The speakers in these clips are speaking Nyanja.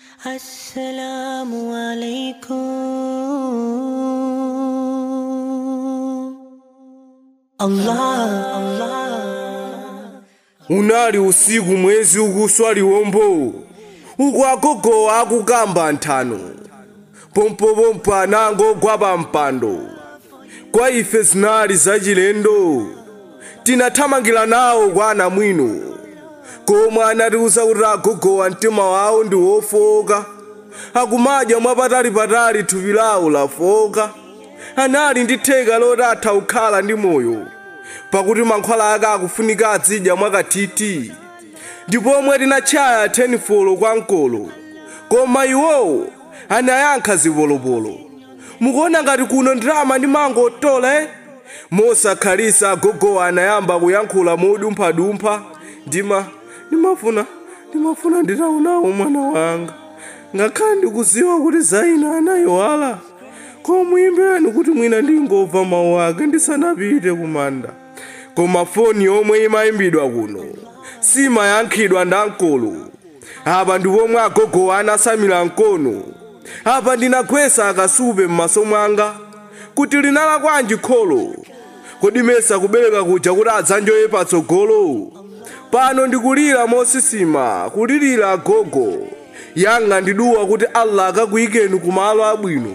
السلام عليكم الله الله unali usiku mwezi ukuswa liwombo uku agogo akukamba nthano pompopompo anango gwapa mpando kwa ife zinali zachilendo tinathamangira nawo kwa anamwino komwe anatiuza kuti agogowa mtima wawo ndi wofoka akumadya mwapatalipatali thupi lawo lafoka anali ndi theka loti atha kukhala ndi moyo pakuti mankhwala ake akufunika azidya mwakathithi ndipo omwe tinatchaya 10 folo kwa mkolo koma iwowo anayankha zipolopolo mukuona ngati kuno ndalama ndi mango tola eh? mosakhalisa agogowa anayamba kuyankhula modumphadumpha ndima ndimafuna ndimafuna nditaunawo mwana wanga ngakhale ndikuziwa kuti zaina anayiwala komuyimbereni kuti mwina ndingomva mawu ake ndisanapite kumanda koma foni yomwe imayimbidwa kuno simayankhidwa nda mkolo apa ndi pomwe agogowa anasamira mkono apa ndinagwesa akasupe m'maso mwanga kuti linala kwanji kholo kodi mesa kubereka kuja kuti adzanjoye patsogolo pano ndikulira mosisima kulirira agogo yanga ndiduwa kuti allah akakuyikeni kumalo abwino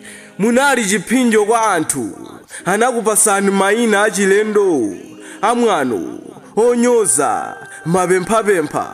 munali chiphinjo kwa anthu anakupasani mayina achilendo amwano onyoza mapemphapempha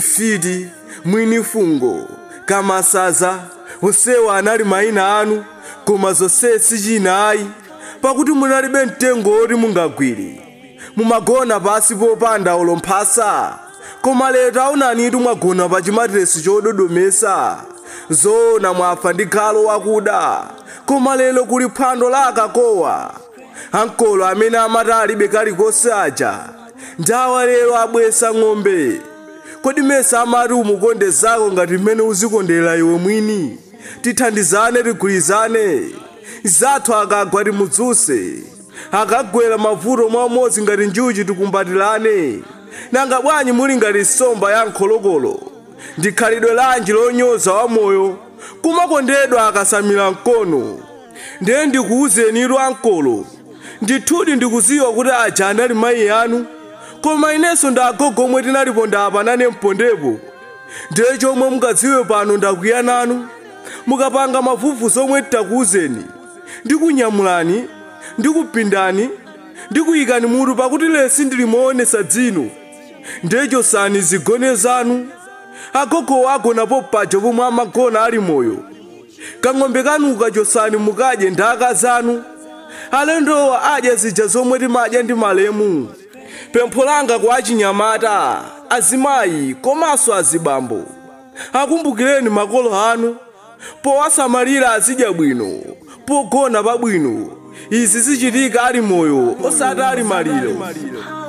mfiti mwinifungo kamasaza onsewa anali mayina anu koma zonse sichinayi pakuti munalibe mtengo woti mungagwire mumagona pasi popanda olomphasa koma lero taonanitu mwagona pa chimatiresi chododomesa zoona mwafa ndi galo wakuda koma lero kuli phwando la akakowa ankolo amene amati alibe kalikonse aja ndawa lero abwesa ng'ombe kodi mesa amati umukonde zako ngati mmene uzikondera iwe mwini tithandizane tigwirizane zathu akagwa timudzuse akagwera mavuto mwamodzi ngati njuchi tikumbatirane nanga bwanyi muli ngati nsomba ya nkholokolo ndikhalidwe lanji lonyoza wamoyo kumakondedwa akasamira mkono ndiye ndikuwuzenitu ankolo ndithudi ndikuziwa kuti aja anali mayi anu koma inenso ndagogo omwe tinalipo ndapanane mpondepo ndiye chomwe mukadziwe pano ndakwiya nanu mukapanga mavuvu zomwe titakuwuzeni ndikunyamulani ndikupindani ndikuyikani mutu pakuti lesi ndilimuonesa dzino ndiye chosani zigone zanu agogo agona paja pomwe amagona ali moyo kang'ombe kanu kachosani mukadye nthaka zanu alendowa adya zija zomwe timadya ndi malemu pempho langa kwa achinyamata azimayi komanso azibambo akumbukireni makolo anu powasamalira azidya bwino pogona pabwino izi zichitika ali moyo osati ali maliro